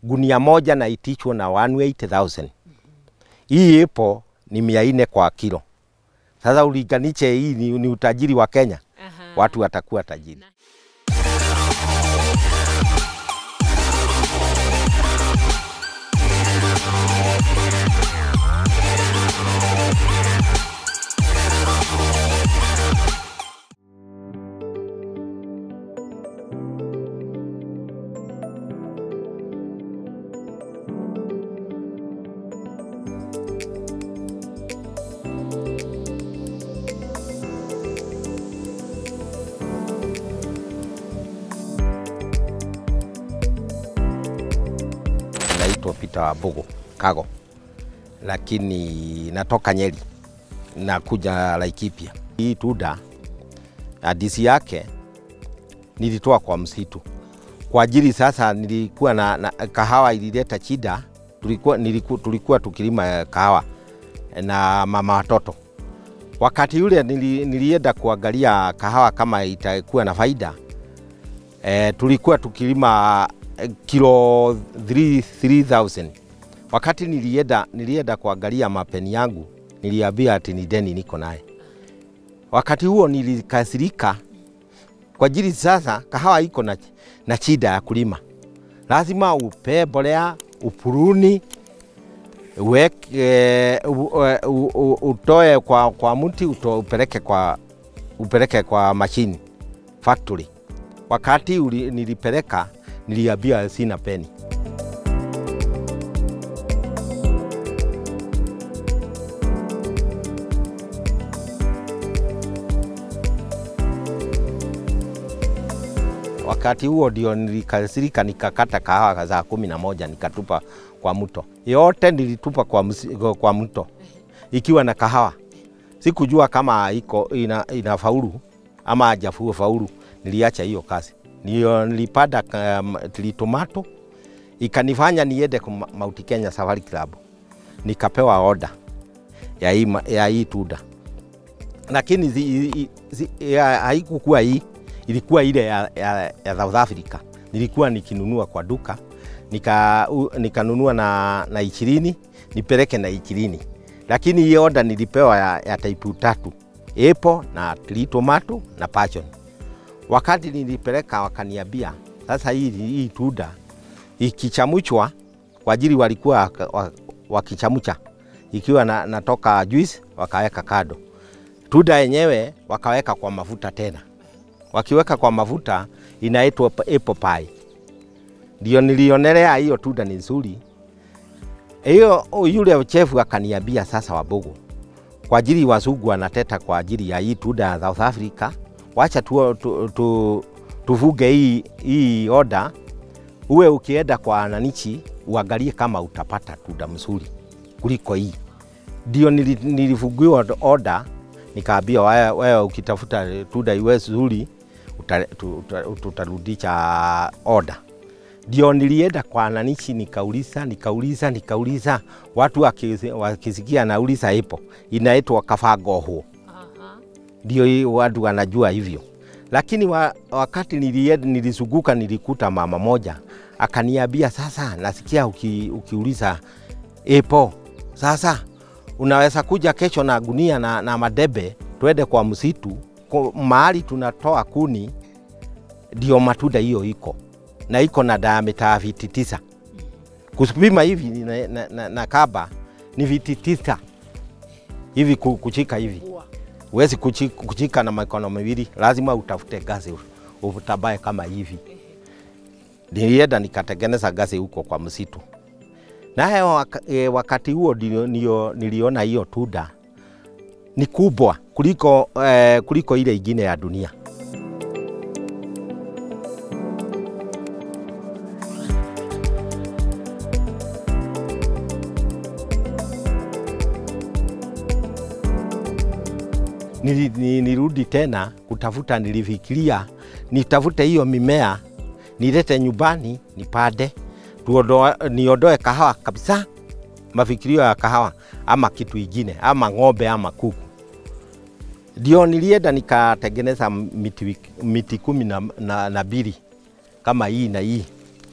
gunia moja na itichwa na 180,000. Hii ipo ni mia nne kwa kilo. Sasa ulinganishe, hii ni, ni utajiri wa Kenya, Aha. watu watakuwa tajiri. Naitwa Peter Wabugu Kago, lakini natoka Nyeri, nakuja Laikipia. Hii tunda hadisi yake nilitoa kwa msitu kwa ajili sasa, nilikuwa na, na kahawa ilileta shida, tulikuwa, nilikuwa, tulikuwa tukilima kahawa na mama watoto. Wakati yule nili, nilienda kuangalia kahawa kama itakuwa na faida e, tulikuwa tukilima eh, kilo 3 3000 wakati nilienda, nilienda kuangalia mapeni yangu niliambia ati ni deni niko naye. Wakati huo nilikasirika kwa ajili sasa kahawa iko na, na shida ya kulima, lazima upe mbolea upuruni uweke, u, u, u, utoe kwa, kwa mti uto, upeleke kwa, upeleke kwa mashini factory. Wakati uli, nilipeleka niliambia sina peni. Wakati huo ndio nilikasirika, nikakata kahawa za kumi na moja nikatupa kwa mto. Yote nilitupa kwa, msi, kwa mto ikiwa na kahawa. Sikujua kama iko ina, ina faulu ama hajafuo faulu. Niliacha hiyo kazi, ndio nilipanda um, tomato ikanifanya niende kwa Mount Kenya Safari Club, nikapewa oda ya hii, ma- ya hii tunda, lakini zi, zi, zi, ya- haikukuwa hii ilikuwa ile ya, ya, ya South Africa. Nilikuwa nikinunua kwa duka nika, u, nikanunua na, na ishirini nipeleke na ishirini, lakini hii oda nilipewa ya, ya type tatu apple na tree tomato na passion. Wakati nilipeleka wakaniambia sasa, hii, hii tunda ikichamuchwa kwa ajili walikuwa waka- wa- wakichamucha ikiwa na, natoka juice wakaweka kado, tunda yenyewe wakaweka kwa mafuta tena wakiweka kwa mafuta inaitwa p- apple pie. Ndio nilionelea hiyo tunda ni nzuri. Hiyo yule chefu akaniambia sasa, Wabugu, kwa ajili wazungu wanateta kwa ajili ya hii tunda ya South Africa, wacha tu, tu, tu, tuvuge hii, hii oda, uwe ukienda kwa wananchi uangalie kama utapata tunda mzuri kuliko hii. Ndio nili- nilifungiwa oda, nikaambia wewe, wewe ukitafuta tunda iwe zuri uta- tu- tuta- tutarudisha oda. Ndio nilienda kwa wananchi nikauliza, nikauliza, nikauliza, watu wakisi- wakisikia nauliza ipo inaitwa kafagoho, Aha. ndio hii watu wanajua hivyo. Lakini wa, wakati nilienda nilizunguka, nilikuta mama moja akaniambia, sasa nasikia uki, ukiuliza ipo sasa unaweza kuja kesho na gunia na, na madebe twende kwa msitu kwa mahali tunatoa kuni, ndio matunda hiyo iko na iko na diameter ya viti tisa. Kupima hivi na, na, na, na kaba ni viti tisa hivi ku- kuchika hivi, Ua. huwezi kuchi- kuchika na mikono miwili, lazima utafute gazi utabae kama hivi. Nilienda nikatengeneza gazi huko kwa msitu naye waka, e, wakati huo ndio, ndio niliona hiyo tunda ni kubwa kuliko, e, kuliko ile ingine ya dunia. Nili, ni- nirudi tena kutafuta, nilifikiria nitafute hiyo mimea nilete nyumbani nipande tuondoe, niondoe kahawa kabisa, mafikirio ya kahawa ama kitu ingine ama ng'ombe ama kuku. Ndio nilienda nikatengeneza miti, wik- miti kumi na, na, na mbili kama hii na hii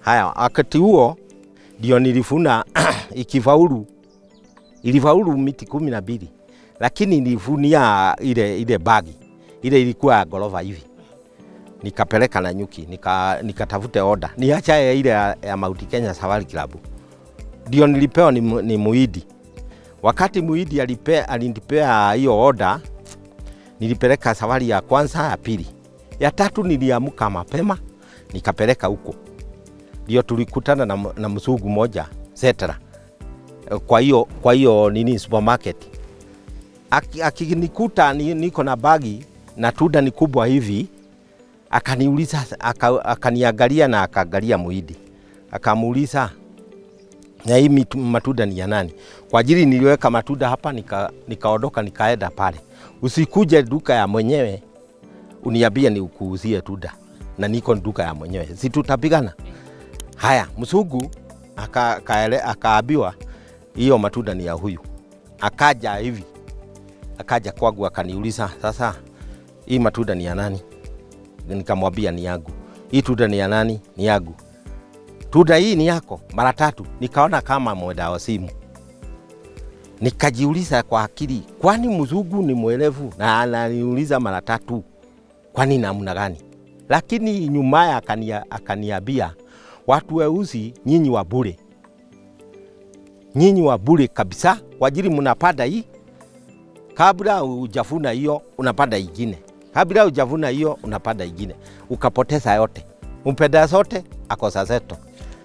Haya, wakati huo ndio nilifuna ikifaulu, ilifaulu miti kumi na mbili, lakini nilifunia ile ile bagi ile ilikuwa ya gorofa hivi, nikapeleka na nyuki, nika nikatafute oda niacha ya ile ya, ya Mount Kenya Safari Club, ndio nilipewa ni, mu- ni muidi. Wakati muidi alipe, alinipea hiyo oda, nilipeleka safari ya kwanza, ya pili, ya tatu niliamka mapema nikapeleka huko ndio tulikutana na, m- na msugu moja Setra. Kwa hiyo kwa hiyo nini supermarket Aki- akinikuta ni, niko na bagi na tunda ni kubwa hivi, akaniuliza aka, akaniangalia na akaangalia muidi, akamuuliza na hii mitu- matunda ni ya nani? Kwa ajili niliweka matunda hapa, nika, nikaondoka nikaenda pale, usikuje duka ya mwenyewe uniambie ni ukuuzie tunda na niko duka ya mwenyewe, si tutapigana? Haya, msugu aka- kaele- akaambiwa hiyo matunda ni ya huyu, akaja hivi, akaja kwangu akaniuliza, sasa hii matunda ni ya nani? Nikamwambia ni yangu. Hii tunda ni ya nani? Ni yangu. Tunda hii ni yako? Mara tatu. Nikaona kama mwenda wa simu, nikajiuliza kwa akili, kwani mzungu ni mwelevu na ananiuliza mara tatu, kwani namna gani? Lakini nyumaye akania, akaniambia watu weusi nyinyi wa bure, nyinyi wa bure kabisa, kwa ajili mnapanda hii, kabla ujafuna hiyo unapanda ingine, kabla ujavuna hiyo unapanda ingine, ukapoteza yote, umpenda zote akosa zeto.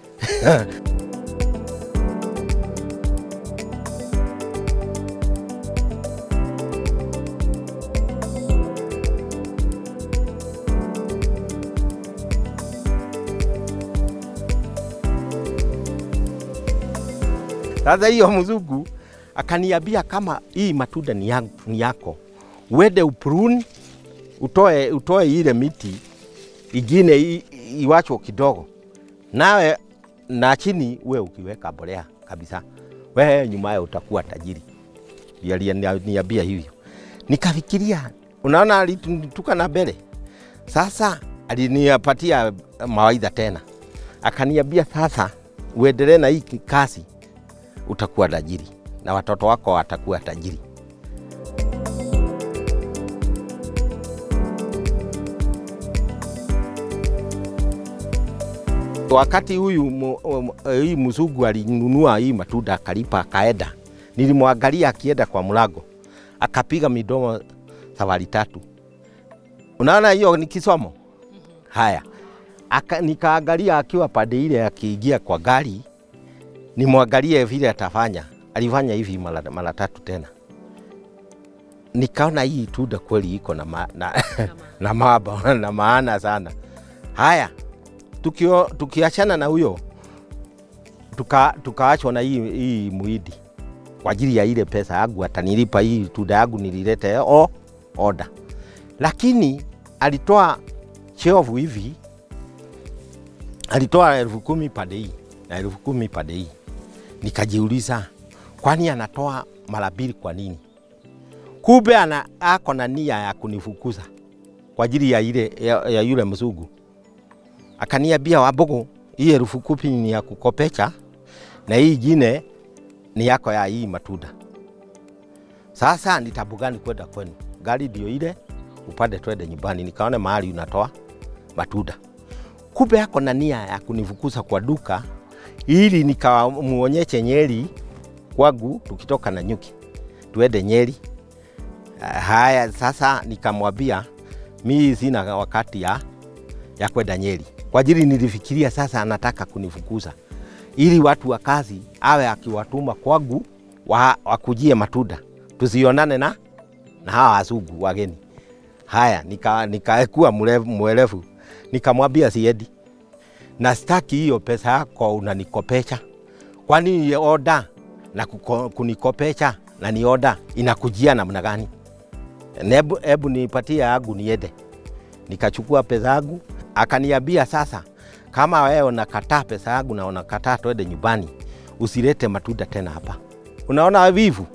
Sasa hiyo mzungu akaniambia kama hii matunda ni, yangu, ni yako, uende upruni utoe, utoe ile miti ingine i- iwachwo kidogo, nawe na chini we ukiweka mbolea kabisa, we nyumaye utakuwa tajiri. Ndiye aliniambia hivyo, nikafikiria, unaona, alituka na mbele. Sasa alinipatia mawaidha tena, akaniambia sasa uendelee na hii kazi utakuwa tajiri na watoto wako watakuwa tajiri. Wakati huyu mu- mu- hii mzungu alinunua hii matunda akalipa akaenda, nilimwangalia akienda kwa mlango akapiga midomo safari tatu. Unaona hiyo ni kisomo. Haya, Aka, nikaangalia akiwa pande ile akiingia kwa gari nimwangalie vile atafanya. Alifanya hivi mara mara tatu tena, nikaona hii tunda kweli iko na, ma, na, na, maaba, na maana sana. Haya, tukio, tukiachana na huyo tuka, tukaachwa na hii, hii muidi kwa ajili ya ile pesa yangu atanilipa hii tunda yangu nililete o oda, lakini alitoa cheovu hivi, alitoa elfu kumi pande hii na elfu kumi pande hii. Nikajiuliza, kwani anatoa mara mbili kwa nini? Kumbe ana ako na nia ya kunifukuza kwa ajili ya ile ya, ya yule mzungu. Akaniambia, Wambugu, hii elfu kumi ni ya kukopecha na hii ingine ni yako ya hii matunda. Sasa ni tabu gani kwenda kwenu? Gari ndio ile, upande twende nyumbani, nikaone mahali unatoa matunda. Kumbe ako na nia ya kunifukuza kwa duka ili nikamuonyeshe Nyeri kwangu, tukitoka na nyuki tuende Nyeri. Ah, Haya, sasa nikamwambia mi sina wakati ya, ya kwenda Nyeri kwa ajili nilifikiria sasa anataka kunifukuza ili watu wa kazi awe akiwatuma kwangu wa, wakujie matunda tusionane na, na hawa wazungu wageni. Haya, nika nikaekuwa mrefu- mwerevu, nikamwambia siendi na staki hiyo pesa yako unanikopesha, kwani ni oda na kuko, kunikopesha na ni oda inakujia namna gani? Nebu, ebu nipatie yangu niende. Nikachukua pesa yangu, akaniambia sasa, kama wewe unakataa pesa yangu na unakataa twende nyumbani, usilete matunda tena hapa. Unaona wivu?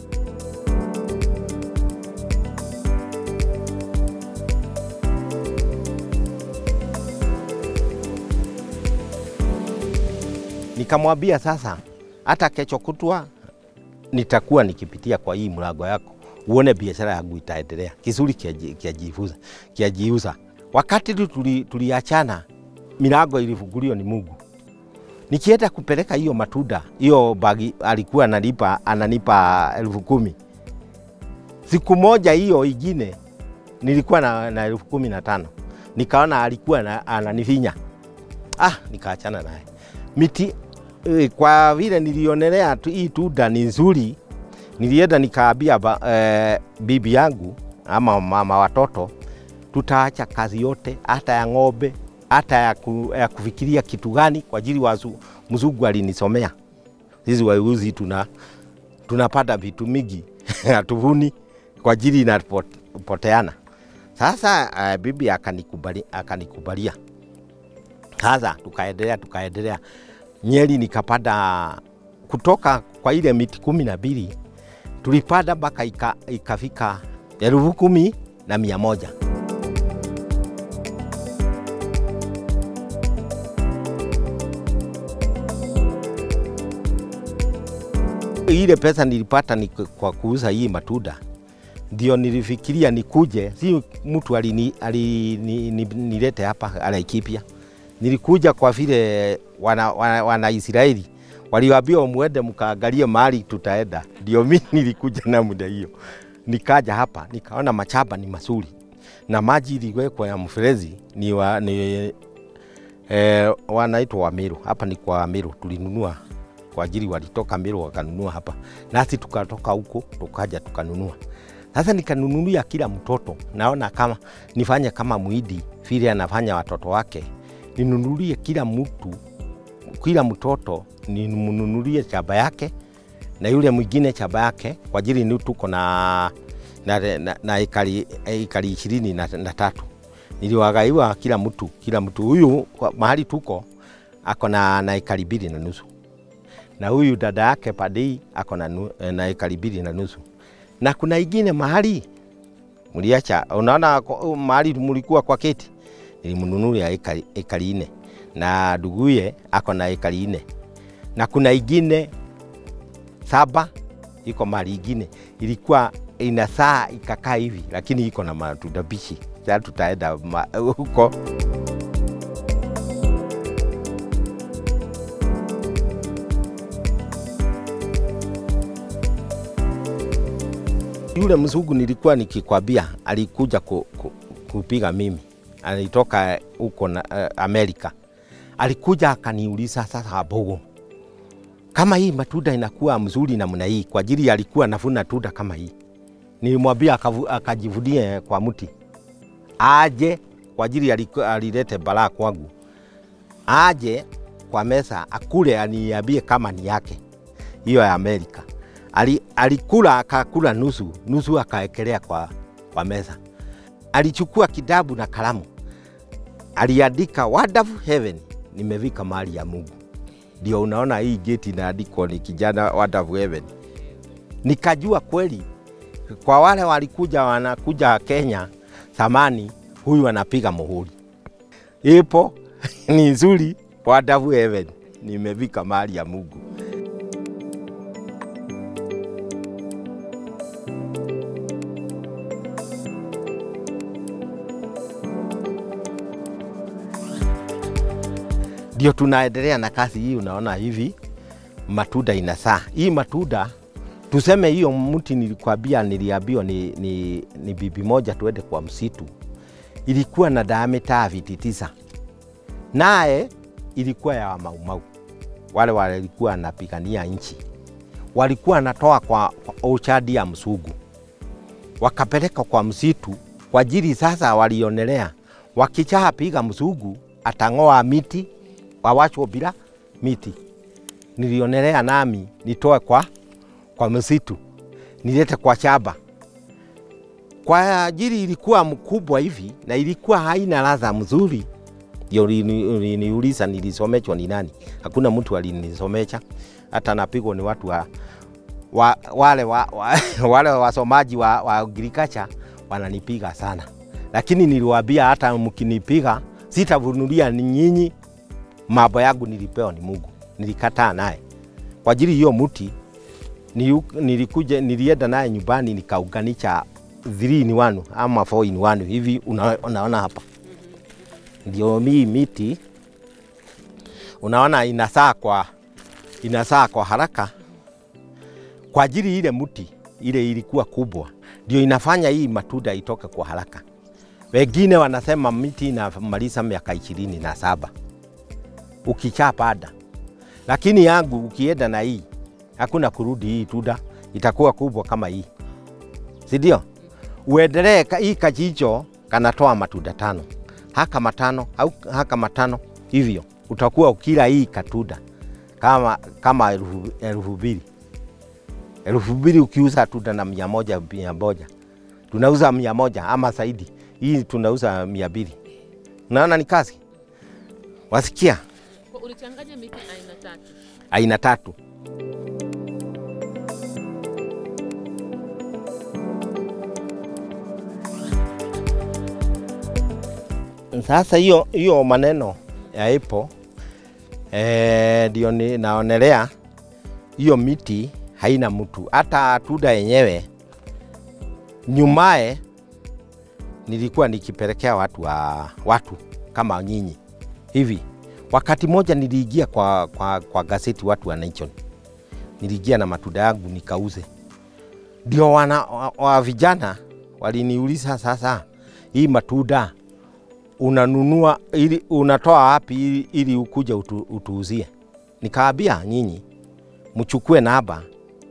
Nikamwambia sasa, hata kesho kutwa nitakuwa nikipitia kwa hii mlango yako uone biashara yangu itaendelea, kizuri kiajiuza kiajiuza. Wakati tu tuli, tuliachana, milango ilifunguliwa ni Mungu. Nikienda kupeleka hiyo matunda, hiyo bagi alikuwa ananipa ananipa elfu kumi. Siku moja hiyo ingine nilikuwa na, na elfu kumi na tano. Nikaona alikuwa na, ananifinya. Ah, nikaachana naye. Miti eh, kwa vile nilionelea tu, hii tunda ni nzuri, nilienda nikaambia eh, bibi yangu ama mama watoto tutaacha kazi yote, hata ya ng'ombe, hata ya, ku, ya kufikiria kitu gani, kwa ajili wazu, mzungu alinisomea sisi wauzi tuna tunapata vitu mingi hatuvuni kwa ajili inapoteana. Sasa uh, bibi akanikubali, akanikubalia. Sasa tukaendelea tukaendelea, Nyeri nikapanda kutoka kwa ile miti kumi na mbili tulipanda mpaka ika, ikafika elfu kumi na mia moja. Ile pesa nilipata ni kwa kuuza hii matunda, ndio nilifikiria nikuje, si mtu alinilete alini, hapa Laikipia. Nilikuja kwa vile wana, wana, wana Israeli waliwaambia muende mkaangalie mahali tutaenda, ndio mimi nilikuja na muda hiyo, nikaja hapa nikaona machamba ni mazuri na maji iliwekwa ya mferezi ni, wa, ni eh, wanaitwa Wamiru. Hapa ni kwa Wamiru tulinunua kwa ajili walitoka Miru wakanunua hapa, nasi tukatoka huko tukaja tukanunua. Sasa nikanunulia kila mtoto, naona kama nifanye kama Muhindi vile anafanya watoto wake, ninunulie kila mtu, kila mtoto nimnunulie chaba yake na yule mwingine chaba yake, kwa ajili ni tuko na na, na, na ekari, ekari ishirini na, na tatu niliwagaiwa kila mtu kila mtu. Huyu mahali tuko ako na, na ekari mbili na nusu na huyu dada yake padei ako na, na ekari mbili na nusu na kuna ingine mahali mliacha, unaona mahali mlikuwa kwa keti, nilimnunulia ekari, ekari ine na nduguye ako na ekari ine na kuna ingine saba iko mahali ingine ilikuwa ina saa ikakaa hivi, lakini iko na matunda bichi. Sasa tutaenda huko yule mzungu nilikuwa nikikwambia alikuja ku, ku, kupiga mimi, alitoka huko na uh, Amerika. Alikuja akaniuliza sasa, Bogo, kama hii matunda inakuwa mzuri namna hii, kwa ajili alikuwa navuna tunda kama hii. Nilimwambia akajivunie kwa mti aje, kwa ajili alilete balaa kwangu, aje kwa mesa akule, aniambie kama ni yake hiyo ya Amerika ali, alikula akakula nusu nusu, akaekelea kwa, kwa meza. Alichukua kitabu na kalamu, aliandika wonderful heaven, nimefika mahali ya Mungu. Ndio unaona hii geti inaandikwa ni kijana wonderful heaven. Nikajua kweli kwa wale walikuja wanakuja Kenya zamani, huyu anapiga muhuri, ipo ni nzuri, wonderful heaven, nimefika mahali ya Mungu. ndio tunaendelea na kazi hii. Unaona hivi matunda inasaa hii matunda, tuseme hiyo mti nilikwambia, niliambiwa ni, ni, ni bibi moja tuende kwa msitu, ilikuwa na diameter viti tisa, naye ilikuwa ya Maumau, wale walikuwa wanapigania nchi, walikuwa wanatoa kwa, kwa ochadi ya msugu, wakapeleka kwa msitu kwa ajili sasa, walionelea wakichaa piga msugu atang'oa miti wawachwo bila miti. Nilionelea nami nitoe kwa, kwa msitu nilete kwa shamba kwa ajili ilikuwa mkubwa hivi na ilikuwa haina ladha mzuri. Ndio uliniuliza nilisomechwa ni nani? Hakuna mtu alinisomesha, hata napigwa ni watu wa, wa, wale wa, wa, wale wasomaji wa, wa agriculture wananipiga sana, lakini niliwaambia hata mkinipiga sitavunulia ni nyinyi mambo yangu nilipewa ni Mungu. nilikataa naye kwa ajili hiyo mti niu- nilikuja nilienda naye nyumbani nikaunganisha 3 in 1 ama 4 in 1 hivi una, unaona hapa ndio mii miti unaona inasaa kwa inasaa kwa haraka kwa ajili ile mti ile ilikuwa kubwa ndio inafanya hii matunda itoke kwa haraka. Wengine wanasema miti inamaliza miaka ishirini na saba ukichapanda, lakini yangu ukienda na hii hakuna kurudi, hii tunda itakuwa kubwa kama hii, si ndio? Uendelee ka- hii kajicho kanatoa matunda tano, haka matano au haka matano hivyo, utakuwa ukila hii katunda kama kama elfu elfu mbili elfu mbili ukiuza tunda na mia moja mia moja tunauza mia moja ama zaidi, hii tunauza mia mbili. Unaona ni kazi, wasikia Kwa ulichanganya miti aina tatu. aina tatu. Sasa hiyo hiyo maneno ya ipo eh, ndio ni naonelea hiyo miti haina mtu, hata tunda yenyewe nyumaye nilikuwa nikipelekea watu wa watu kama nyinyi hivi. Wakati moja niliingia kwa, kwa, kwa gazeti watu wa Nation, niliingia na matunda yangu nikauze, ndio wana wa, wa vijana waliniuliza, sasa hii matunda unanunua ili unatoa wapi ili, ili ukuja utu, utuuzie? Nikaambia nyinyi mchukue namba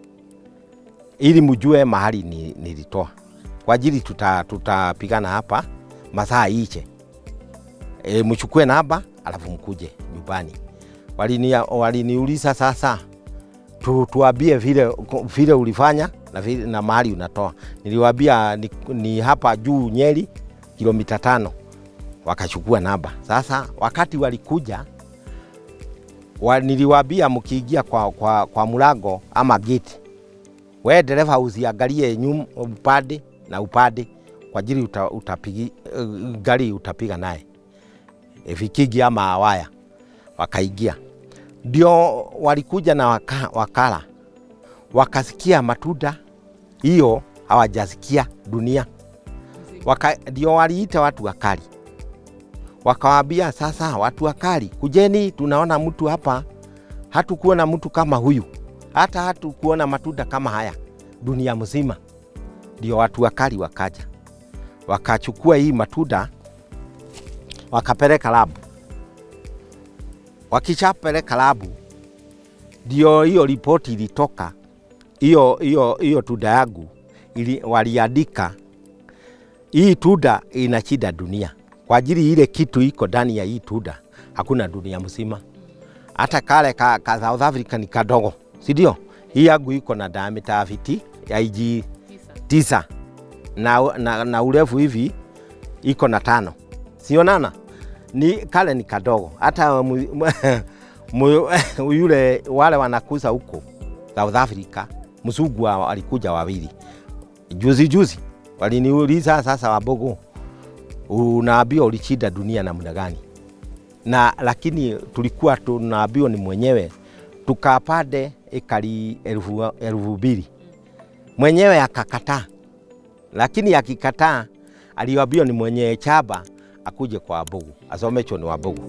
ili mjue mahali ni, nilitoa kwa ajili tuta, tutapigana hapa masaa iche. E, mchukue namba alafu mkuje nyumbani. Walini, waliniuliza sasa tu, tuambie vile, vile ulifanya na, vile, na mahali unatoa. Niliwaambia ni, ni hapa juu Nyeri kilomita tano, wakachukua namba. Sasa wakati walikuja wa, niliwaambia mkiingia kwa, kwa, kwa mlango ama gate, we dereva usiangalie nyum upande na upande kwa ajili uta, utapigi, uh, gari utapiga naye e, vikigi ama waya. Wakaingia ndio walikuja na waka, wakala wakasikia matunda hiyo hawajasikia dunia waka, ndio waliita watu wakali wakawaambia sasa, watu wakali, kujeni, tunaona mtu hapa, hatukuona mtu kama huyu, hata hatukuona matunda kama haya dunia mzima. Ndio watu wakali wakaja, wakachukua hii matunda wakapeleka labu. Wakishapeleka labu, ndio hiyo ripoti ilitoka, hiyo hiyo hiyo tunda yangu ili, waliandika hii tunda ina shida dunia kwa ajili ile kitu iko ndani ya hii tunda hakuna dunia mzima. Hata kale ka, ka South Africa ni kadogo, si ndio? Hii yangu iko na diameter fiti ya iji Tisa. tisa na, na, na urefu hivi iko na tano, sionana ni kale ni kadogo. Hata mu, mu, mu, yule wale wanakuza huko South Africa mzungu wa- walikuja wawili juzi juzi, waliniuliza sasa, Wabogo, unaambiwa ulishinda dunia namna gani? Na lakini tulikuwa tunaambiwa ni mwenyewe, tukapande ekari elfu elfu mbili mwenyewe akakataa, lakini akikataa aliambiwa ni mwenye chaba akuje kwa Wabogo asomechwe ni Wabogo.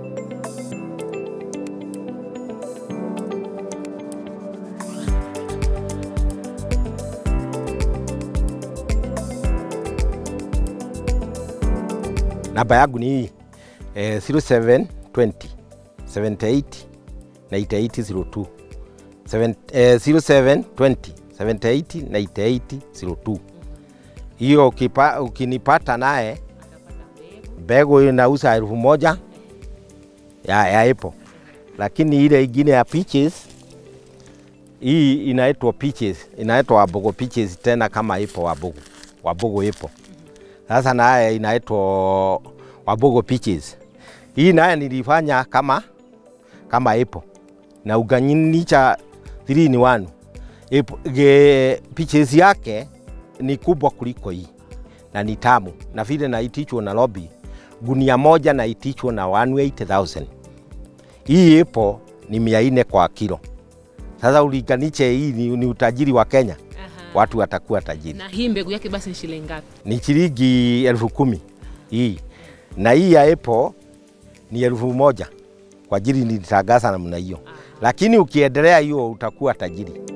Namba yangu ni hii eh, 0720 78 9802 Seven- eh, 0720 78 9802. Hiyo ukipa- ukinipata naye Akapata mbegu. mbegu inauza elfu moja ya, ya ipo, lakini ile ingine ya peaches hii inaitwa peaches, inaitwa Wabogo peaches tena kama ipo Wabogo, Wabogo ipo sasa, naye inaitwa Wabogo peaches. Hii naye nilifanya kama kama ipo na uganisha 3 in 1 ipo, ge, peaches yake ni kubwa kuliko hii na ni tamu, na vile naitichwa na lobby gunia moja naitichwa na 180,000. Hii ipo ni mia nne kwa kilo. Sasa ulinganishe hii ni, ni utajiri wa Kenya, Aha. watu watakuwa tajiri. Na hii mbegu yake basi ni shilingi ngapi? Ni shilingi elfu kumi hii, na hii ya Apple ni elfu moja kwa ajili nilitangaza namna hiyo, lakini ukiendelea hiyo utakuwa tajiri.